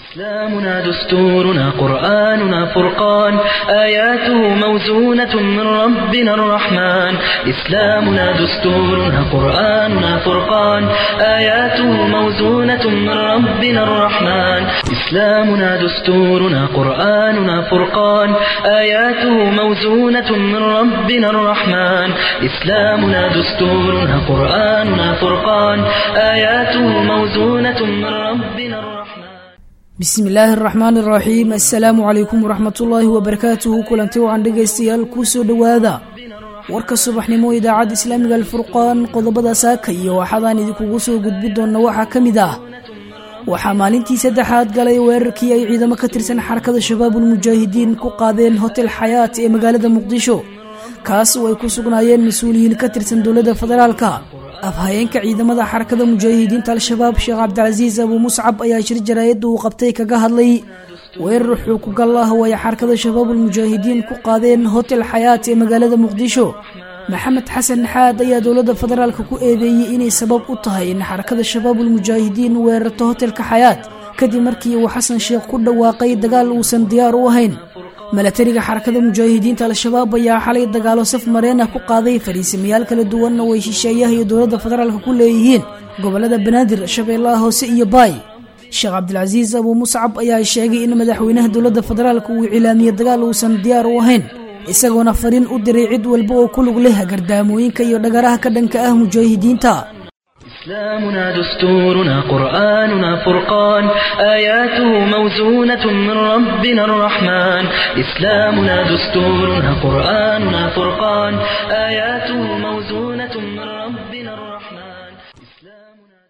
إسلامنا دستورنا قرآننا فرقان آياته موزونة من ربنا الرحمن إسلامنا دستورنا قرآننا فرقان آياته موزونة من ربنا الرحمن إسلامنا دستورنا قرآننا فرقان آياته موزونة من ربنا الرحمن إسلامنا دستورنا قرآننا فرقان آياته موزونة من ربنا الرحمن bismi illaahi araxmaan iraxiim assalaamu calaykum waraxmatullaahi wabarakaatuhu kulanti wacan dhegaystayaal kuu soo dhowaada warka subaxnimo idaacadda islaamiga alfurqaan qodobada saaka iyo waxaadaan idinkugu soo gudbi doonna waxaa ka mid ah waxaa maalintii saddexaad galay weerarkii ay ciidamo ka tirsan xarakada shabaabulmujaahidiin ku qaadeen hotel xayaat ee magaalada muqdisho kaas oo ay ku sugnaayeen mas-uuliyiin ka tirsan dowladda federaalka afhayeenka ciidamada xarakada mujaahidiinta al-shabaab sheekh cabdicasiis abuu muscab ayaa shir jaraayadda uu qabtay kaga hadlay weerar xuukugal ah oo ay xarakada shabaabulmujaahidiin ku qaadeen hotel xayaat ee magaalada muqdisho maxamed xasan xaad ayaa dowladda federaalka ku eedeeyey inay sabab u tahay in xarakada shabaabulmujaahidiin weerarto hotelka xayaat kadib markii uu xasan sheekh ku dhawaaqay dagaal uusan diyaar u ahayn milatariga xarakada mujaahidiinta al-shabaab ayaa xalay dagaalo saf mareen ah ku qaaday fariisamayaal kala duwanna way shisheeyaha iyo dowladda federaalka ku leeyihiin gobolada banaadir shabeellaha hoose iyo baay sheekh cabdilcasiis abuu muscab ayaa sheegay in madaxweynaha dowladda federaalka uu cilaamiyey dagaal uusan diyaar u ahayn isagoona fariin u diray cid walba oo ku lug leh gardaamooyinka iyo dhagaraha ka dhanka ah mujaahidiinta إسلامنا دستورنا قرآننا فرقان آياته موزونة من ربنا الرحمن إسلامنا دستورنا قرآننا فرقان آياته موزونة من ربنا الرحمن إسلامنا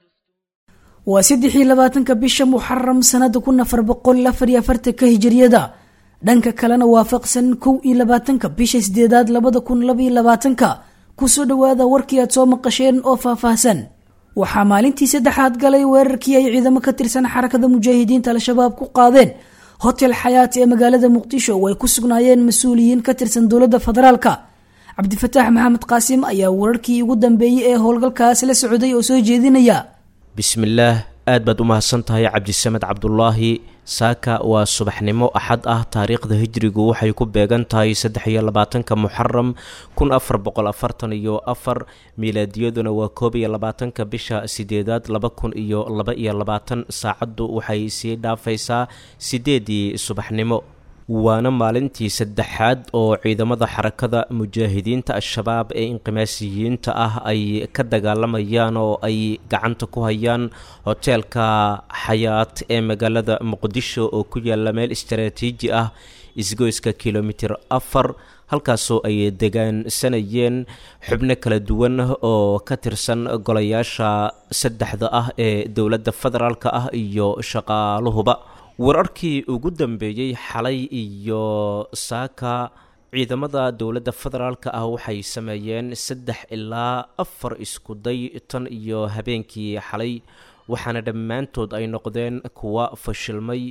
waa saddexii labaatanka bisha muxaram sanada kun afar boqol afar iyo afartanka hijiriyada dhanka kalena waafaqsan kow iyo labaatanka bisha sideedaad labada kun labaiyo labaatanka kusoo dhowaada warkii aad soo maqasheen oo faahfaahsan waxaa maalintii saddexaad galay weerarkii ay ciidamo ka tirsan xarakada mujaahidiinta al-shabaab ku qaadeen hotel xayaat ee magaalada muqdisho oo ay ku sugnaayeen mas-uuliyiin ka tirsan dowladda federaalka cabdifataax maxamed qaasim ayaa wararkii ugu dambeeyey ee howlgalkaas la socday oo soo jeedinaya bismillaah aad baad u mahadsan tahay cabdisamed cabdulaahi saaka waa subaxnimo axad ah taariikhda hijrigu waxay ku beegan tahay saddex iyo labaatanka muxaram kun afar boqol afartan iyo afar miilaadiyaduna waa koob iyo labaatanka bisha sideedaad laba kun iyo laba iyo labaatan saacaddu waxay sii dhaafaysaa sideedii subaxnimo waana maalintii saddexaad oo ciidamada xarakada mujaahidiinta al-shabaab ee inqimaasiyiinta ah ay ka dagaalamayaan oo ay gacanta ku hayaan hoteelka xayaat ee magaalada muqdisho oo ku yaala meel istaraatiiji ah isgoyska kilomitir afar halkaasoo ay degaansanayeen xubno kala duwan oo ka tirsan golayaasha saddexda ah ee dowladda federaalk ah iyo shaqaaluhuba wararkii ugu dambeeyey xalay iyo saaka ciidamada dowladda federaalka ah waxay sameeyeen saddex ilaa afar iskuday tan iyo habeenkii xalay waxaana dhammaantood ay noqdeen kuwa fashilmay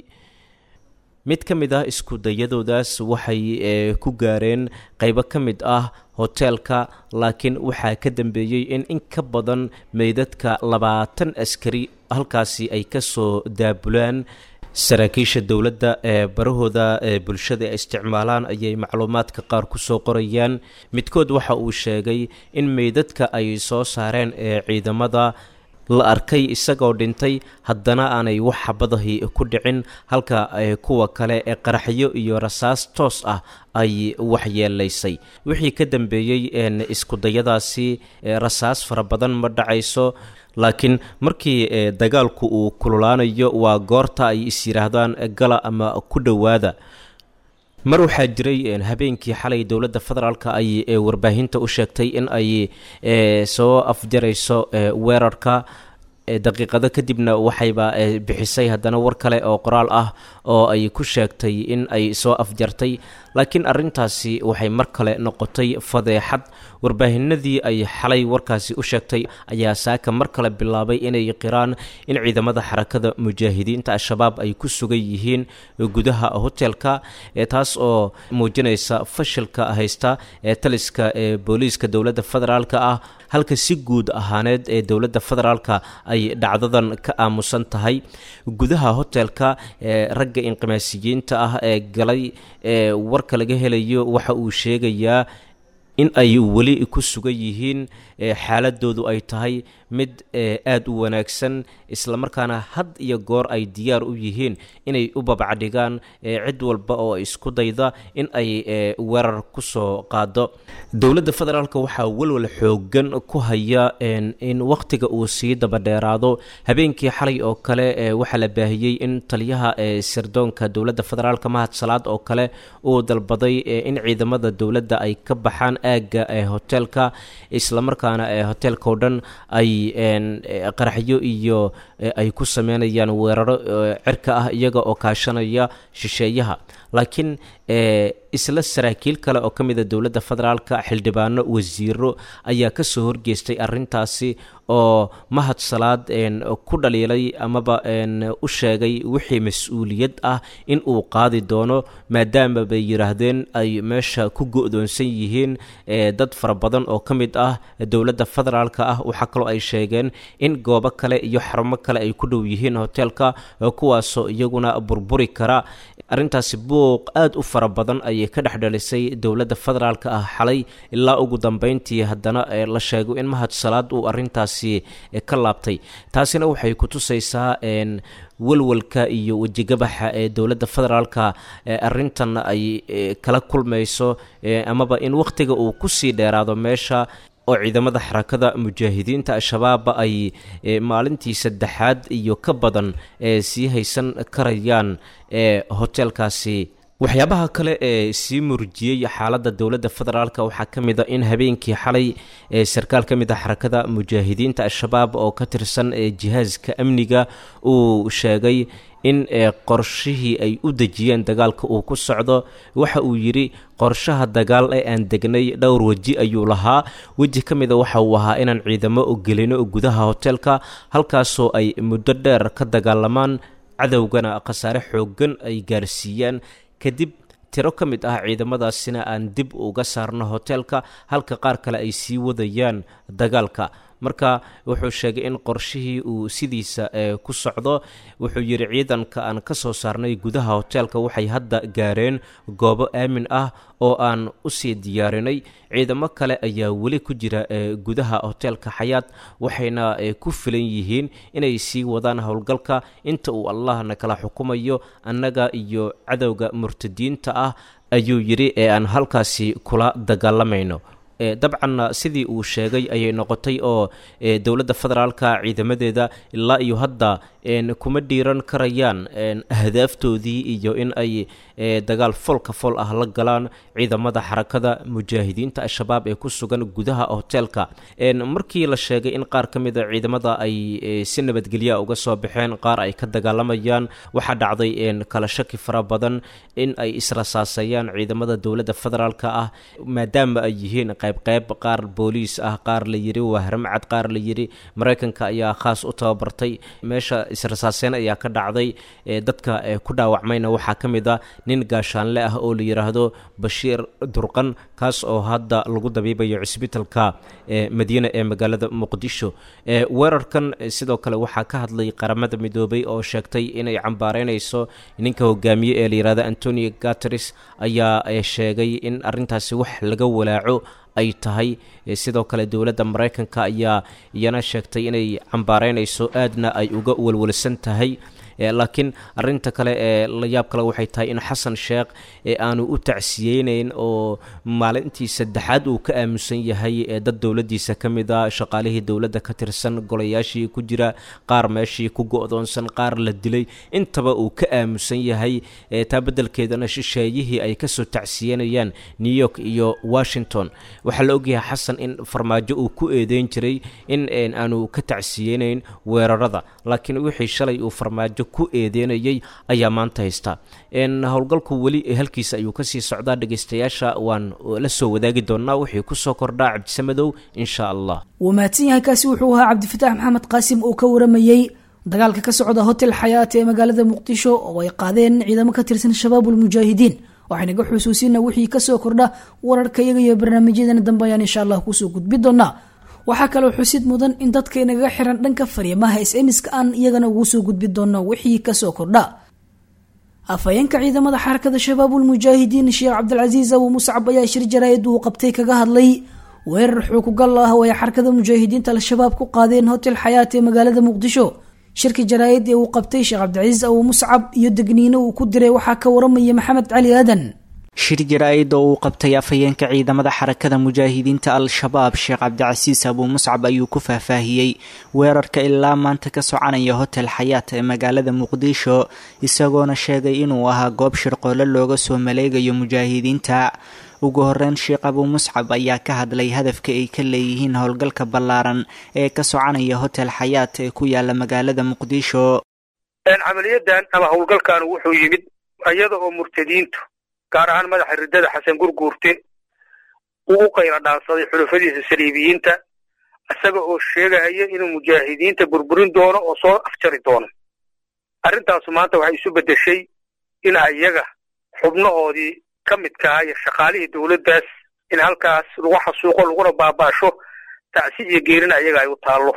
mid ka mid ah iskudayadoodaas waxay ku gaareen qeybo ka mid ah hoteelka laakiin waxaa ka dambeeyey in in ka badan meydadka labaatan askari halkaasi ay kasoo daabulaan saraakiisha dowladda ee barahooda ee bulshada ay isticmaalaan ayay macluumaadka qaar kusoo qorayaan midkood waxa uu sheegay in meydadka ay soo saareen ee ciidamada la arkay isagoo dhintay haddana aanay wax xabadahi ku dhicin halka kuwa kale ee qaraxyo iyo rasaas toos ah ay waxyeelaysay wixii ka dambeeyey iskudayadaasi rasaas fara badan ma dhacayso laakiin markii dagaalku uu kululaanayo waa goorta ay is yidhaahdaan gala ama ku dhowaada mar waxaa jiray habeenkii xalay dowladda federaalka ay warbaahinta u sheegtay in ay soo afjarayso weerarka daqiiqado kadibna waxayba bixisay haddana war kale oo qoraal ah oo ay ku sheegtay in ay soo afjartay laakiin arrintaasi waxay mar kale noqotay fadeexad warbaahinadii ay xalay warkaasi u sheegtay ayaa saaka mar kale bilaabay inay qiraan in ciidamada xarakada mujaahidiinta al-shabaab ay ku sugan yihiin gudaha hotelka taas oo muujinaysa fashilka haysta ee taliska ee booliiska dowladda federaalk ah halka si guud ahaaneed ee dowladda federaalka ay dhacdadan ka aamusan tahay gudaha hotelka ragga inqimaasiyiinta ah ee galay ee warka laga helayo waxa uu sheegayaa in ay weli ku sugan yihiin xaaladoodu ay tahay mid aada u wanaagsan islamarkaana had iyo goor ay diyaar u yihiin inay u babacdhigaan cid walba oo isku dayda in ay weerar ku soo qaado dowladda federaalk waxaa welwal xoogan ku haya in wakhtiga uu sii dabadheeraado habeenkii xalay oo kale waxaa la baahiyey in taliyaha sirdoonka dowladda federaalk mahad salaad oo kale uu dalbaday in ciidamada dowladda ay ka baxaan aagga hoteelka islamarkaana hoteelka o dhan ay qaraxyo iyo ay ku sameynayaan weeraro cirka ah iyaga oo kaashanaya shisheeyaha laakiin isla saraakiil kale oo ka mida dowladda federaalka xildhibaano wasiiro ayaa kasoo horgeestay arintaasi oo mahad salaad ku dhaliilay amaba u sheegay wixii mas-uuliyad ah in uu qaadi doono maadaama bay yidhaahdeen ay meesha ku go-doonsan yihiin dad fara badan oo ka mid ah dowladda federaalka ah waxaa kaloo ay sheegeen in goobo kale iyo xarumo kale ay ku dhow yihiin hoteelka kuwaasoo iyaguna burburi kara arrintaasi buuq aada u fara badan ayay ka dhex dhalisay dowladda federaalka ah xalay ilaa ugu dambeyntii haddana la sheego in mahad salaad uu arrintaasi ka laabtay taasina waxay kutusaysaa walwalka iyo wejigabaxa ee dowladda federaalka arrintan ay kala kulmayso amaba in wakhtiga uu kusii dheeraado meesha oo ciidamada xarakada mujaahidiinta al-shabaab ay maalintii saddexaad iyo ka badan ee sii haysan karayaan ee hoteelkaasi waxyaabaha kale ee sii murjiyey xaaladda dowladda federaalk waxaa ka mid a in habeenkii xalay ee sarkaal ka mid a xarakada mujaahidiinta al-shabaab oo ka tirsan jihaaska amniga uu sheegay in qorshihii ay u dejiyeen dagaalka uu ku socdo waxa uu yidhi qorshaha dagaal ee aan degnay dhowr weji ayuu lahaa weji ka mida waxa uu ahaa inaan ciidamo gelino gudaha hoteelka halkaasoo ay muddo dheer ka dagaalamaan cadowgana khasaare xoogan ay gaarsiiyaan kadib tiro ka mid ah ciidamadaasina aan dib uga saarno hoteelka halka qaar kale ay sii wadayaan dagaalka marka wuxuu sheegay in qorshihii uu sidiisa ku socdo wuxuu yidhi ciidanka aan ka soo saarnay gudaha hoteelka waxay hadda gaareen goobo aamin ah oo aan usii diyaarinay ciidamo kale ayaa weli ku jira gudaha hoteelka xayaad waxayna ku filan yihiin inay sii wadaan howlgalka inta uu allahna kala xukumayo annaga iyo cadowga murtadiinta ah ayuu yidhi ee aan halkaasi kula dagaalamayno dabcanna sidii uu sheegay ayay noqotay oo dowladda federaalka ciidamadeeda ilaa iyo hadda kuma dhiiran karayaan ahdaaftoodii iyo in ay dagaal folka fol ah la galaan ciidamada xarakada mujaahidiinta al-shabaab ee ku sugan gudaha hoteelka markii la sheegay in qaar ka mida ciidamada ay si nabadgelya uga soo baxeen qaar ay ka dagaalamayaan waxaa dhacday kala shaki fara badan in ay israsaasayaan ciidamada dowladda federaalka ah maadaama ay yihiin qaybqeyb qaar booliis ah qaar la yiri waa haramcad qaar la yiri maraykanka ayaa khaas u tababartay meesha israsaaseen ayaa ka dhacday dadka ku dhaawacmayna waxaa ka mid a nin gaashaanle ah oo la yidhaahdo bashiir durqan kaas oo hadda lagu dabiibayo cisbitalka madiina ee magaalada muqdisho weerarkan sidoo kale waxaa ka hadlay qaramada midoobay oo sheegtay inay cambaareynayso ninka hogaamiye ee la yihahdo antonio gateris ayaa sheegay in arrintaasi wax laga walaaco ay tahay sidoo kale dowladda maraykanka ayaa iyana sheegtay inay cambaareynayso aadna ay uga walwalsan tahay laakiin arinta kale ee la yaab kale waxay tahay in xasan sheekh aanu u tacsiyeyneyn oo maalintii saddexaad uu ka aamusan yahay dad dowladiisa ka mid a shaqaalihii dowladda ka tirsan golayaashii ku jira qaar meeshii ku go-doonsan qaar la dilay intaba uu ka aamusan yahay taa beddelkeedana shisheeyihii ay kasoo tacsiyenayaan new york iyo washington waxaa la ogyahay xasan in farmaajo uu ku eedeyn jiray in aanu ka tacsiyeyneyn weerarada laakiin wixii shalay uu farmaajo ku eedeynayay ayaa maanta haysta howlgalku weli halkiisa ayuu kasii socdaa dhegeystayaasha waan la soo wadaagi doonaa wixii kusoo kordhaa cabdisamadow insha allah wuu mahadsan yahay kaasi wuxuu ahaa cabdifataax maxamed qaasim oo ka waramayey dagaalka ka socda hotel xayaat ee magaalada muqdisho oo ay qaadeen ciidamo ka tirsan shabaabulmujaahidiin waxaynaga xusuusina wixii kasoo kordha wararka iyaga iyo barnaamijyadeena dambe ayaan insha allah kusoo gudbi doonaa waxaa kaloo xusid mudan in dadka inaga xiran dhanka fariimaha sms-ka aan iyagana ugu soo gudbi doono wixii kasoo kordha afhayeenka ciidamada xarakada shabaabul mujaahidiin sheekh cabdilcasiis abu muscab ayaa shir jaraa-id uu qabtay kaga hadlay weerar xukugal ah oo ay xarakada mujaahidiinta al-shabaab ku qaadeen hotel xayaat ee magaalada muqdisho shirka jaraa-id ee uu qabtay sheekh cabdilcasiis abu muscab iyo degniino uu ku diray waxaa ka waramaya maxamed cali aadan shir jaraa-id oo uu qabtay afhayeenka ciidamada xarakada mujaahidiinta al-shabaab sheekh cabdicasiis abuu muscab ayuu ku faahfaahiyey weerarka ilaa maanta ka soconaya hotel xayaat ee magaalada muqdisho isagoona sheegay inuu ahaa goob shirqoole looga soo maleegayo mujaahidiinta ugu horeyn sheekh abuu muscab ayaa ka hadlay hadafka ay ka leeyihiin howlgalka ballaaran ee ka soconaya hotel xayaat ee ku yaala magaalada muqdisho camaliyadan ama howlgalkan wuxuu yimid iyada oo murtadiintu gaar ahaan madaxa riddada xasan gurguurte uu u qayla dhaansaday xulufadiisa saliibiyiinta isaga oo sheegaya inuu mujaahidiinta burburin doono oo soo afjari doono arrintaasu maanta waxay isu beddeshay in ayaga xubnahoodii ka midkaha iyo shaqaalihii dowladdaas in halkaas lagu xasuuqo laguna baabaasho tacsi iyo geerina ayaga ay u taallo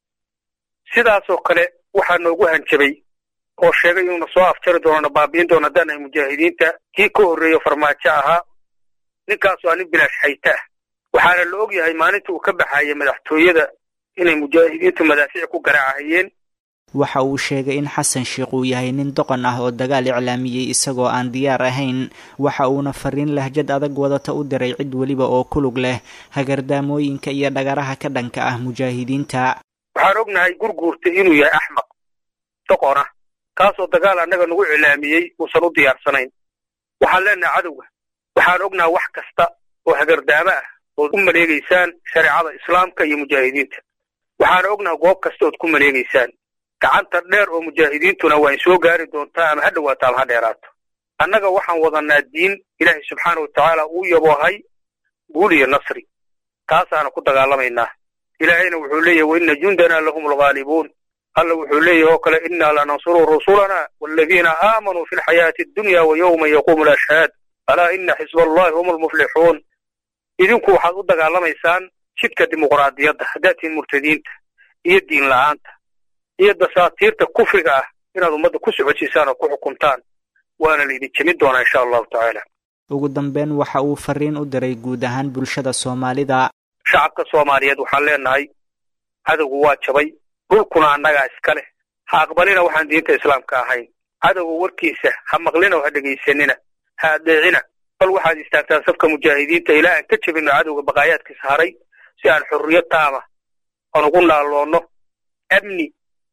sidaasoo kale waxaa noogu hanjabay oo sheegay inuuna soo afjari doono na baabi'in doono haddaan ay mujaahidiinta kii ka horreeyo farmaajo ahaa ninkaasu aa nin bilaash hayta ah waxaana la og yahay maalinta uu ka baxayay madaxtooyada inay mujaahidiintu madaafiic ku garaacahayeen waxa uu sheegay in xasan sheekh uu yahay nin doqon ah oo dagaal iclaamiyey isagoo aan diyaar ahayn waxa uuna fariin lahjad adag wadata u diray cid weliba oo ku lug leh hagardaamooyinka iyo dhagaraha ka dhanka ah mujaahidiinta waxaan ognahay gurguurta inuu yahay axmaq doqon ah kaasoo dagaal annaga nagu iclaamiyey uusan u diyaarsanayn waxaan leenahay cadowga waxaan ognahay wax kasta oo hagardaamo ah ood u maleegaysaan shareecada islaamka iyo mujaahidiinta waxaan ognahay goob kasta ood ku maleegaysaan gacanta dheer oo mujaahidiintuna waa in soo gaari doontaa ama ha dhowaato ama ha dheeraato annaga waxaan wadanaa diin ilaahay subxaana wa tacaala uu yaboohay guul iyo nasri taasaana ku dagaalamaynaa ilaahayna wuxuu leeyahy waina jundanaa lahum alghaalibuun alla wuxuu leeyahy oo kale innaa lanansuru rusulana waaladiina aamanuu fi lxayaati addunya wa yowma yaquumu alashhaad alaa ina xisba allahi hum almuflixuun idinku waxaad u dagaalamaysaan jidka dimuqraadiyadda haddaad tihiin murtadiinta iyo diin la'aanta iyo dasaatiirta kufriga ah inaad ummadda ku socodsiisaan oo ku xukuntaan waana laydin jemin doonaa insha allahu tacaala ugu dambeyn waxa uu fariin u diray guud ahaan bulshada soomaalida shacabka soomaaliyeed waxaan leenahay cadowgu waa jabay dhulkuna annagaa iska leh ha aqbalina waxaan diinta islaamka ahayn cadowga warkiisa ha maqlina oo ha dhegaysanina ha adeecina bal waxaad istaagtaan safka mujaahidiinta ilaa aan ka jebinno cadowga baqaayaadkiisa haray si aan xurriyad taama aan ugu naalloonno amni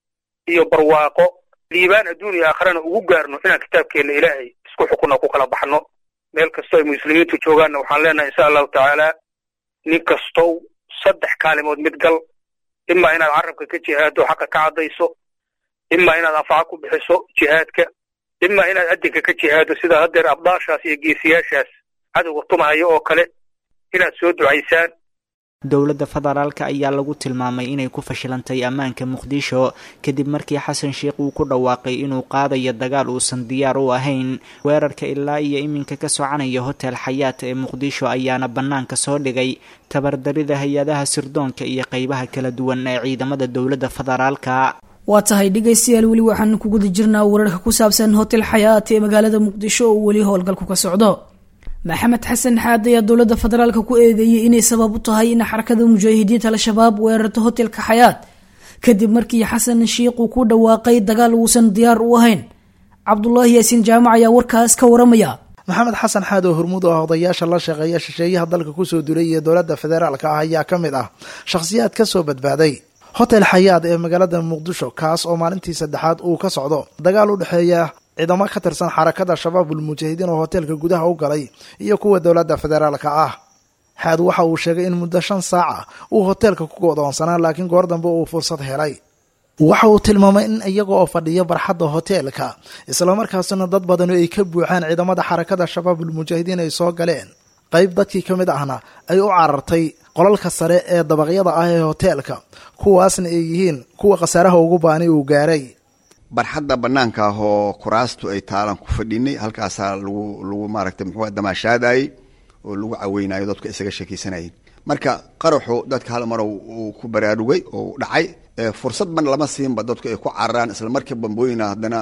iyo barwaaqo liibaan adduun iyo aakharana ugu gaarno inaan kitaabkeenna ilaahay isku xukunno ku kala baxno meel kastoo ay muslimiintu joogaanna waxaan leenahay insha allahu tacaala nin kastow saddex kaalimood mid gal imaa inaad carabka ka jihaado xaqa ka caddayso imaa inaad anfaco ku bixiso jihaadka imaa inaad adinka ka jihaado sida haddeer abdaashaas iyo geesiyaashaas cadowga tumahayo oo kale inaad soo ducaysaan dowladda federaalka ayaa lagu tilmaamay inay ku fashilantay ammaanka muqdisho kadib markii xasan sheekh uu ku dhawaaqay inuu qaadayo dagaal uusan diyaar u ahayn weerarka ilaa iyo iminka ka soconaya hotel xayaat ee muqdisho ayaana bannaanka soo dhigay tabardarida hay-adaha sirdoonka iyo qeybaha kala duwan ee ciidamada dowladda federaalka waa tahay dhegaystayaal weli waxaan ku guda jirnaa wararka ku saabsan hotel xayaat ee magaalada muqdisho oo weli howlgalku ka socdo maxamed xasan xaad ayaa dowladda federaalka ku eedeeyey inay sabab u tahay in xarakada mujaahidiinta al-shabaab weerarto hotelka xayaat kadib markii xasan shiikh uu ku dhawaaqay dagaal uusan diyaar u ahayn cabdulaahi yaasiin jaamac ayaa warkaas ka waramaya maxamed xasan xaad oo hormuud oo ah odayaasha la shaqeeya shisheeyaha dalka kusoo duulay iyo dowladda federaalka ah ayaa ka mid ah shakhsiyaad kasoo badbaaday hotel xayaad ee magaalada muqdisho kaas oo maalintii saddexaad uu ka socdo dagaal u dhexeeya ciidamo ka tirsan xarakada shabaabul mujaahidiin oo hoteelka gudaha u galay iyo kuwa dowladda federaalka ah xaad waxa uu sheegay in muddo shan saaca uu hoteelka ku go'doonsanaa laakiin goor dambe uu fursad helay waxa uu tilmaamay in iyaga oo fadhiya barxadda hoteelka islamarkaasina dad badani ay ka buuxaan ciidamada xarakada shabaabul mujaahidiin ay soo galeen qayb dadkii ka mid ahna ay u carartay qolalka sare ee dabaqyada ah ee hoteelka kuwaasna ay yihiin kuwa khasaaraha ugu baani uu gaaray barxadda bannaanka ah oo kuraastu ay taalan ku fadhinay halkaasaa lagu lagu maaragtay muxuu damaashaadayey oo lagu caweynayo dadku isaga sheekeysanayeen marka qaraxu dadka hal mar uu ku baraarugay oo dhacay fursad ban lama siinba dadku ay ku cararaan isla markii bambooyina haddana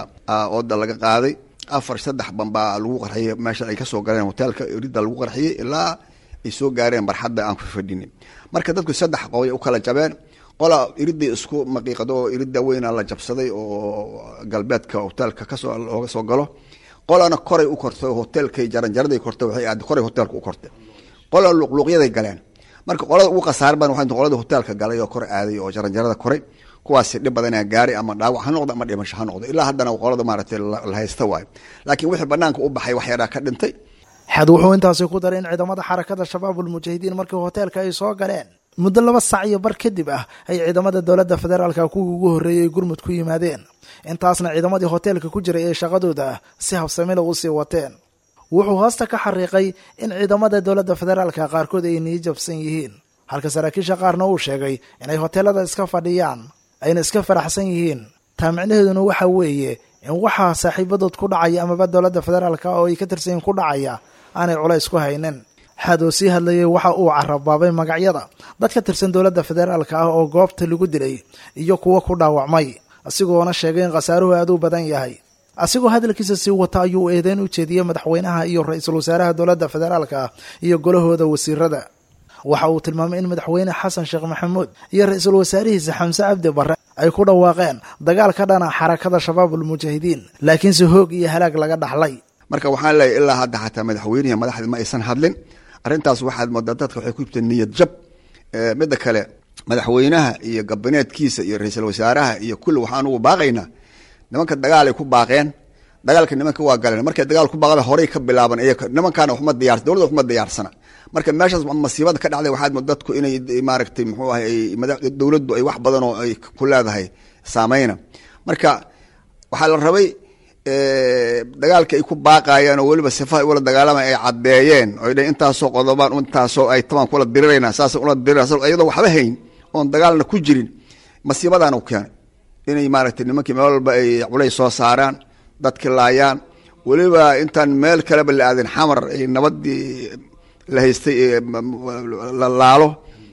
ooda laga qaaday afar saddex bambaa lagu qarxiyey meesha ay kasoo galeen hoteelka ridda lagu qarxiyey ilaa ay soo gaareen barxadda aan ku fadhinin marka dadku saddex qoobay u kala jabeen qola iridday isku maqiiqado oo iridda weyna la jabsaday oo galbeedka hoteelka kasoo looga soo galo qolana koray u kortay oo hoteelkay jaranjaraday kortay waxay aad koray hoteelka u kortay qola luqluuqyaday galeen marka qolada ugu khasaar badan waxay qolada hoteelka galay oo kor aaday oo jaranjarada koray kuwaasi dhib badanaa gaaray ama dhaawac ha noqdo ama dhimasho ha noqdo ilaa haddana qolada maaragtay la haysta waayo laakiin wixii banaanka u baxay wax yaraa ka dhintay xad wuxuu intaasi ku daray in ciidamada xarakada shabaabul mujaahidiin markii hoteelka ay soo galeen muddo laba sac iyo bar kadib ah ay ciidamada dowladda federaalka kuwii ugu horreeyey gurmud ku yimaadeen intaasna ciidamadii hoteelka ku jiray ee shaqadooda si habsamila u sii wateen wuxuu hoosta ka xariiqay in ciidamada dowladda federaalka qaarkood ay nii jabsan yihiin halka saraakiisha qaarna uu sheegay inay hoteelada iska fadhiyaan ayna iska faraxsan yihiin taa micnaheeduna waxa weeye in waxaa saaxiibadood ku dhacaya amaba dowladda federaalka oo ay ka tirsanyiin ku dhacaya aanay culays ku haynin xaad oo sii hadlayay waxa uu carabaabay magacyada dad ka tirsan dowladda federaalka ah oo goobta lagu dilay iyo kuwo ku dhaawacmay asigoona sheegay in khasaaruhu aad u badan yahay asigoo hadalkiisa sii wata ayuu eedeyn u jeediyey madaxweynaha iyo ra-iisul wasaaraha dowladda federaalka ah iyo golahooda wasiirada waxa uu tilmaamay in madaxweyne xasan sheekh maxamuud iyo ra-iisul wasaarihiisa xamse cabdi barre ay ku dhawaaqeen dagaal ka dhana xarakada shabaabul mujaahidiin laakiinse hoog iyo halaag laga dhaxlay marka waxaan leeyahy ilaa hadda xataa madaxweynihi madaxdii ma aysan hadlin arrintaas waxaad moodaa dadka waxay ku jirta niyad jab midda kale madaxweynaha iyo gabineedkiisa iyo ra-iisul wasaaraha iyo kulli waxaan ugu baaqaynaa nimanka dagaal ay ku baaqeen dagaalka nimanka waa galeen markay dagaal ku baaqda horey ka bilaaban iyaga nimankaana waxma diyaar dowladda waxma diyaarsana marka meeshaas masiibada ka dhacday waxaad mood dadku inay maaragtay muxuu ahay dowladdu ay wax badan oo ay ku leedahay saameyna marka waxaa la rabay dagaalka ay ku baaqayeen oo weliba sifaha ula dagaalamay ay caddeeyeen oo ay dhaheen intaasoo qodobaan intaasoo ay tabaan kula dirirayna saasa ula dirirayna iyadoo waxba hayn oon dagaalna ku jirin masiibadaana u keenay inay maaragtay nimankii meel walba ay culays soo saaraan dadki laayaan weliba intaan meel kaleba la aadin xamar ay nabadii la haystay la laalo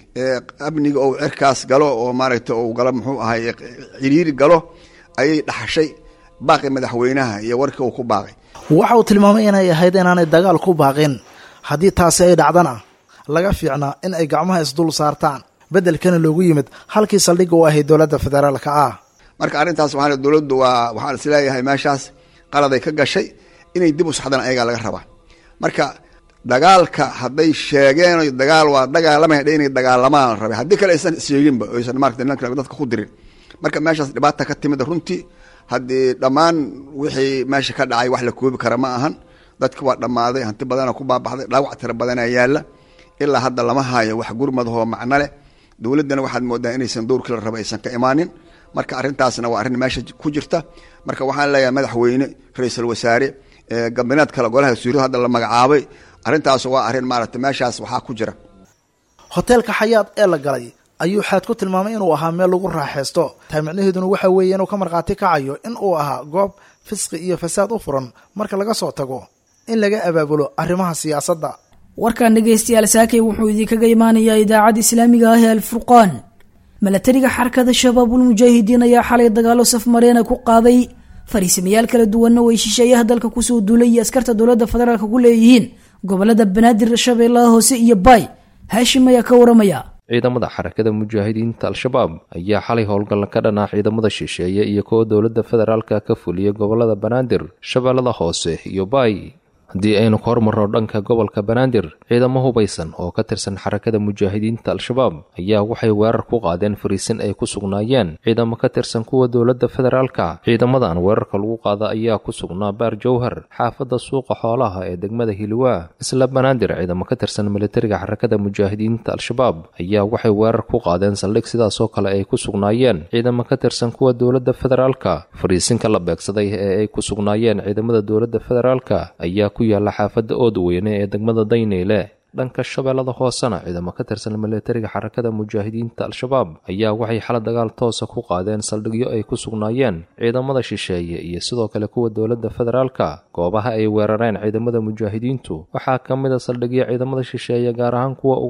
amniga ou cirkaas galo oo maaragtay ou galo muxuu ahay ciriiri galo ayay dhaxashay baaqi madaxweynaha iyo warkii uu ku baaqay waxa uu tilmaamay inay ahayd inaanay dagaal ku baaqin haddii taasi ay dhacdana laga fiicnaa in ay gacmaha isdul saartaan beddelkana loogu yimid halkii saldhigga u ahayd dowladda federaalka ah marka arrintaas waxaa dowladdu waa waxaan isleeyahay meeshaas qaladay ka gashay inay dib u saxdaan ayagaa laga rabaa marka dagaalka hadday sheegeen dagaal waa dagaalamay inay dagaalamaan la rabay haddii kale aysan sheeginba aysan maarata nimanka dadka ku dirin marka meeshaas dhibaata ka timid runtii haddii dhammaan wixii meesha ka dhacay wax la koobi kara ma ahan dadki waa dhammaaday hanti badana ku baabaxday dhaawac tira badanaa yaalla ilaa hadda lama haayo wax gurmadahoo macno leh dowladdana waxaad moodaa inaysan dowrkii la raba aysan ka imaanin marka arrintaasna waa arrin meesha ku jirta marka waxaan leeyahay madaxweyne ra-iisul wasaare gabineed kale golaha wasiiradu hadda la magacaabay arrintaas waa arrin maaragtay meeshaas waxaa ku jira hoteelka xayaad ee la galay ayuu xaad ku tilmaamay inuu ahaa meel lagu raaxaysto taa micnaheeduna waxa weeye inuu ka markhaati kacayo in uu ahaa goob fisqi iyo fasaad u furan marka laga soo tago in laga abaabulo arrimaha siyaasadda warkan dhegaystayaal saakay wuxuu idinkaga imaanayaa idaacadda islaamiga ah ee alfurqaan milatariga xarakada shabaabul mujaahidiin ayaa xalay dagaalo safmareena ku qaaday fariisamayaal kala duwanna way shisheeyaha dalka kusoo duulay iyo askarta dowladda federaalk ku leeyihiin gobolada banaadir shabeellaha hoose iyo baay haashim ayaa ka waramaya ciidamada xarakada mujaahidiinta al-shabaab ayaa xalay howlgalla ka dhanaa ciidamada shisheeye iyo kuwa dowladda federaalka ka fuliyay gobolada banaadir shabeellada hoose iyo baay haddii aynu ka hormarno dhanka gobolka banaadir ciidamo hubaysan oo ka tirsan xarakada mujaahidiinta al-shabaab ayaa waxay weerar ku qaadeen fariisin ay ku sugnaayeen ciidamo ka tirsan kuwa dowladda federaalka ciidamadan weerarka lagu qaada ayaa ku sugnaa baar jowhar xaafadda suuqa xoolaha ee degmada hiliwaa isla banaadir ciidamo ka tirsan militariga xarakada mujaahidiinta al-shabaab ayaa waxay weerar ku qaadeen saldhig sidaasoo kale ay ku sugnaayeen ciidamo ka tirsan kuwa dowladda federaalka fariisinka la beegsaday ee ay ku sugnaayeen ciidamada dowladda federaalka ayaa ku yaalla xaafadda oodweyne ee degmada dayneyle dhanka shabeellada hoosena ciidamo ka tirsan militariga xarakada mujaahidiinta al-shabaab ayaa waxay xala dagaal toosa ku qaadeen saldhigyo ay ku sugnaayeen ciidamada shisheeye iyo sidoo kale kuwa dowladda federaalka goobaha ay weerareen ciidamada mujaahidiintu waxaa ka mid a saldhigyo ciidamada shisheeye gaar ahaan kuwa ugandha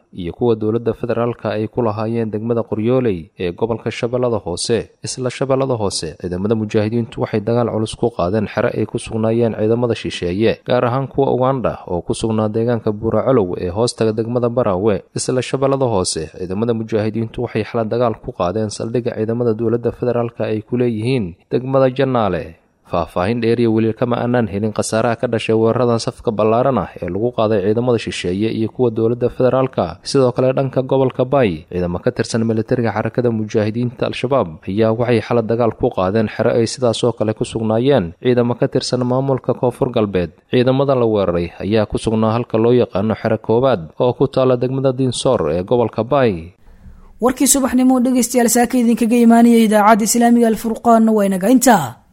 iyo kuwa dowladda federaalka ay ku lahaayeen degmada qoryooley ee gobolka shabeellada hoose isla shabeellada hoose ciidamada mujaahidiintu waxay dagaal culus ku qaadeen xere ay ku sugnaayeen ciidamada shisheeye gaar ahaan kuwa ugandha oo ku sugnaa deegaanka buuracolow ee hoostaga degmada baraawe isla shabeellada hoose ciidamada mujaahidiintu waxay xala dagaal ku qaadeen saldhigga ciidamada dowladda federaalka ay ku leeyihiin degmada jannaale faahfaahin dheeriya weli kama aanaan helin khasaaraha ka dhashay weeraradan safka ballaaran ah ee lagu qaaday ciidamada shisheeye iyo kuwa dowladda federaalka sidoo kale dhanka gobolka baay ciidamo ka tirsan militariga xarakada mujaahidiinta al-shabaab ayaa waxay xala dagaal ku qaadeen xere ay sidaasoo kale ku sugnaayeen ciidamo ka tirsan maamulka koonfur galbeed ciidamada la weeraray ayaa ku sugnaa halka loo yaqaano xere koowaad oo ku taala degmada diinsoor ee gobolka baay warkii subaxnimo dhegaystayaal saaka idinkaga imaanaya idaacadda islaamiga alfurqaanna waa inaga intaa